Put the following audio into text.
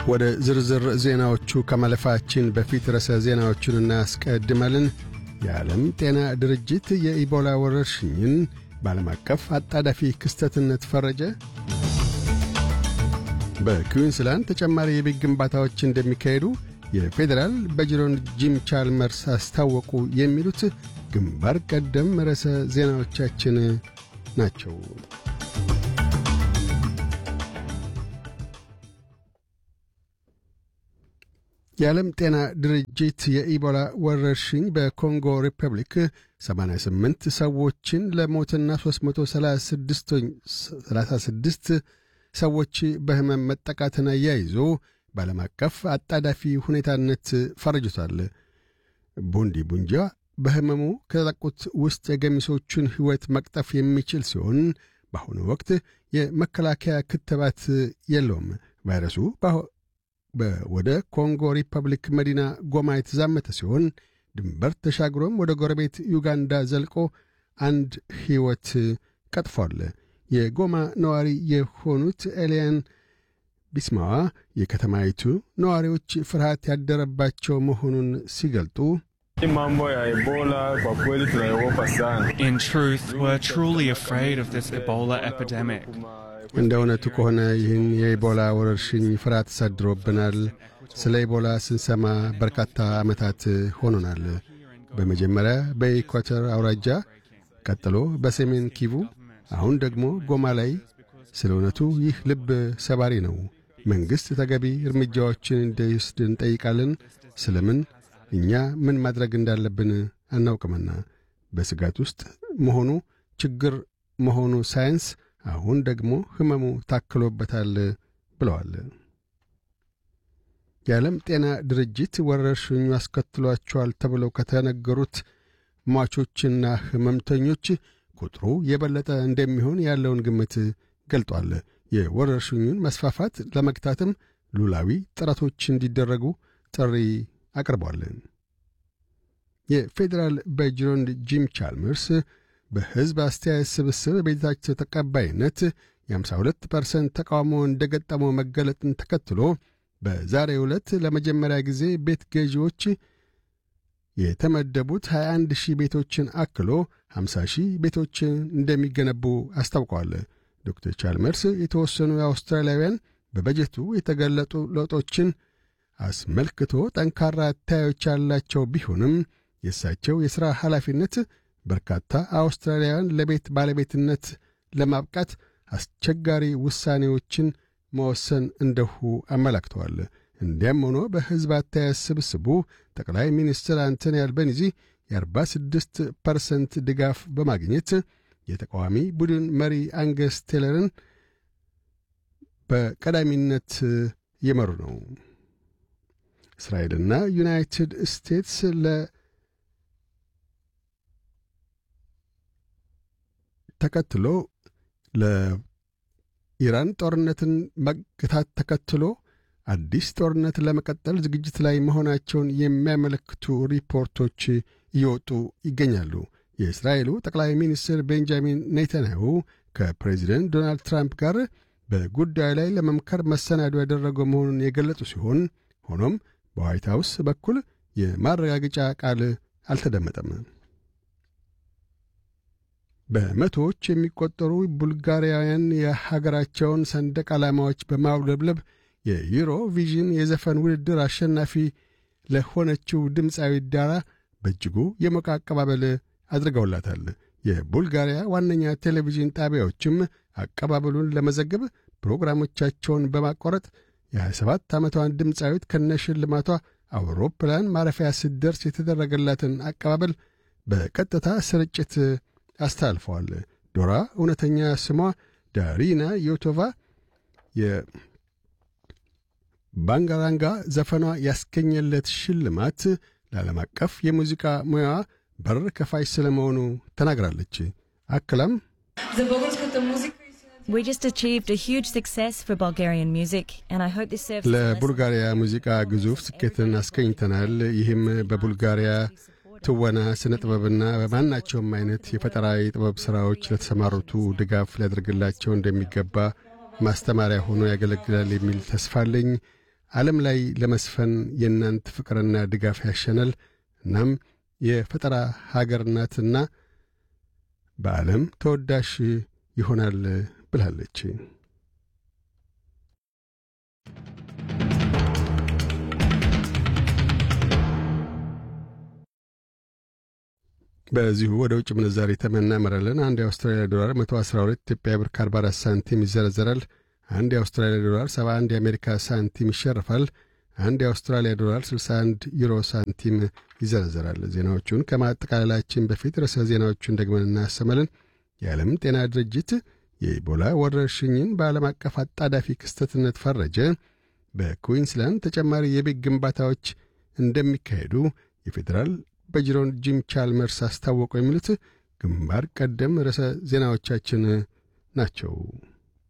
ወደ ዝርዝር ዜናዎቹ ከማለፋችን በፊት ርዕሰ ዜናዎቹን እናስቀድማለን። የዓለም ጤና ድርጅት የኢቦላ ወረርሽኝን በዓለም አቀፍ አጣዳፊ ክስተትነት ፈረጀ። በኩዊንስላንድ ተጨማሪ የቤት ግንባታዎች እንደሚካሄዱ የፌዴራል በጅሮንድ ጂም ቻልመርስ አስታወቁ። የሚሉት ግንባር ቀደም ርዕሰ ዜናዎቻችን ናቸው። የዓለም ጤና ድርጅት የኢቦላ ወረርሽኝ በኮንጎ ሪፐብሊክ 88 ሰዎችን ለሞትና 336 ሰዎች በሕመም መጠቃትን አያይዞ በዓለም አቀፍ አጣዳፊ ሁኔታነት ፈርጅቷል። ቡንዲ ቡንጃ በሕመሙ ከተጠቁት ውስጥ የገሚሶቹን ሕይወት መቅጠፍ የሚችል ሲሆን በአሁኑ ወቅት የመከላከያ ክትባት የለውም። ቫይረሱ ወደ ኮንጎ ሪፐብሊክ መዲና ጎማ የተዛመተ ሲሆን ድንበር ተሻግሮም ወደ ጎረቤት ዩጋንዳ ዘልቆ አንድ ሕይወት ቀጥፏል። የጎማ ነዋሪ የሆኑት ኤልያን ቢስማዋ የከተማይቱ ነዋሪዎች ፍርሃት ያደረባቸው መሆኑን ሲገልጡ In truth, we're truly afraid of this Ebola epidemic. እንደ እውነቱ ከሆነ ይህን የኢቦላ ወረርሽኝ ፍርሃት ተሳድሮብናል። ስለ ኢቦላ ስንሰማ በርካታ ዓመታት ሆኖናል። በመጀመሪያ በኢኳተር አውራጃ፣ ቀጥሎ በሰሜን ኪቡ፣ አሁን ደግሞ ጎማ ላይ። ስለ እውነቱ ይህ ልብ ሰባሪ ነው። መንግሥት ተገቢ እርምጃዎችን እንዲወስድ እንጠይቃለን። ስለምን እኛ ምን ማድረግ እንዳለብን አናውቅምና በስጋት ውስጥ መሆኑ ችግር መሆኑ ሳይንስ አሁን ደግሞ ሕመሙ ታክሎበታል ብለዋል። የዓለም ጤና ድርጅት ወረርሽኙ አስከትሏቸዋል ተብለው ከተነገሩት ሟቾችና ሕመምተኞች ቁጥሩ የበለጠ እንደሚሆን ያለውን ግምት ገልጧል። የወረርሽኙን መስፋፋት ለመግታትም ሉላዊ ጥረቶች እንዲደረጉ ጥሪ አቅርቧል። የፌዴራል በጅሮንድ ጂም ቻልመርስ በሕዝብ አስተያየት ስብስብ ቤታቸው ተቀባይነት የ52 ፐርሰንት ተቃውሞ እንደ ገጠመው መገለጥን ተከትሎ በዛሬ ዕለት ለመጀመሪያ ጊዜ ቤት ገዢዎች የተመደቡት 21 ሺህ ቤቶችን አክሎ 50 ሺህ ቤቶችን እንደሚገነቡ አስታውቀዋል። ዶክተር ቻልመርስ የተወሰኑ የአውስትራሊያውያን በበጀቱ የተገለጡ ለውጦችን አስመልክቶ ጠንካራ አታዮች ያላቸው ቢሆንም የእሳቸው የሥራ ኃላፊነት በርካታ አውስትራሊያውያን ለቤት ባለቤትነት ለማብቃት አስቸጋሪ ውሳኔዎችን መወሰን እንደሁ አመላክተዋል። እንዲያም ሆኖ በሕዝብ አስተያየት ስብስቡ ጠቅላይ ሚኒስትር አንቶኒ አልበኒዚ የ46 ፐርሰንት ድጋፍ በማግኘት የተቃዋሚ ቡድን መሪ አንገስ ቴለርን በቀዳሚነት እየመሩ ነው። እስራኤልና ዩናይትድ ስቴትስ ለ ተከትሎ ለኢራን ጦርነትን መግታት ተከትሎ አዲስ ጦርነት ለመቀጠል ዝግጅት ላይ መሆናቸውን የሚያመለክቱ ሪፖርቶች እየወጡ ይገኛሉ። የእስራኤሉ ጠቅላይ ሚኒስትር ቤንጃሚን ኔታንያሁ ከፕሬዚደንት ዶናልድ ትራምፕ ጋር በጉዳዩ ላይ ለመምከር መሰናዶ ያደረገው መሆኑን የገለጹ ሲሆን ሆኖም በዋይት ሃውስ በኩል የማረጋገጫ ቃል አልተደመጠም። በመቶዎች የሚቆጠሩ ቡልጋሪያውያን የሀገራቸውን ሰንደቅ ዓላማዎች በማውለብለብ የዩሮ ቪዥን የዘፈን ውድድር አሸናፊ ለሆነችው ድምፃዊ ዳራ በእጅጉ የሞቀ አቀባበል አድርገውላታል። የቡልጋሪያ ዋነኛ ቴሌቪዥን ጣቢያዎችም አቀባበሉን ለመዘገብ ፕሮግራሞቻቸውን በማቋረጥ የ27 ዓመቷን ድምፃዊት ከነሽልማቷ አውሮፕላን ማረፊያ ስትደርስ የተደረገላትን አቀባበል በቀጥታ ስርጭት አስተላልፈዋል። ዶራ እውነተኛ ስሟ ዳሪና ዮቶቫ የባንጋራንጋ ዘፈኗ ያስገኘለት ሽልማት ለዓለም አቀፍ የሙዚቃ ሙያዋ በር ከፋሽ ስለመሆኑ ተናግራለች። አክላም We just achieved a huge success for Bulgarian music, and I hope this serves as a lesson ለቡልጋሪያ ሙዚቃ ግዙፍ ስኬትን አስገኝተናል። ይህም በቡልጋሪያ ትወና፣ ስነ ጥበብና በማናቸውም አይነት የፈጠራ የጥበብ ሥራዎች ለተሰማሩቱ ድጋፍ ሊያደርግላቸው እንደሚገባ ማስተማሪያ ሆኖ ያገለግላል የሚል ተስፋ አለኝ። ዓለም ላይ ለመስፈን የእናንት ፍቅርና ድጋፍ ያሸናል። እናም የፈጠራ ሀገር ናትና በዓለም ተወዳሽ ይሆናል ብላለች። በዚሁ ወደ ውጭ ምንዛሪ ተመን እናመራለን። አንድ የአውስትራሊያ ዶላር 112 ኢትዮጵያ ብር ከ44 ሳንቲም ይዘረዘራል። አንድ የአውስትራሊያ ዶላር 71 የአሜሪካ ሳንቲም ይሸርፋል። አንድ የአውስትራሊያ ዶላር 61 ዩሮ ሳንቲም ይዘረዘራል። ዜናዎቹን ከማጠቃለላችን በፊት ርዕሰ ዜናዎቹን ደግመን እናሰማለን። የዓለም ጤና ድርጅት የኢቦላ ወረርሽኝን በዓለም አቀፍ አጣዳፊ ክስተትነት ፈረጀ። በኩዊንስላንድ ተጨማሪ የቤት ግንባታዎች እንደሚካሄዱ የፌዴራል በጅሮን ጂም ቻልመርስ አስታወቁ። የሚሉት ግንባር ቀደም ርዕሰ ዜናዎቻችን ናቸው።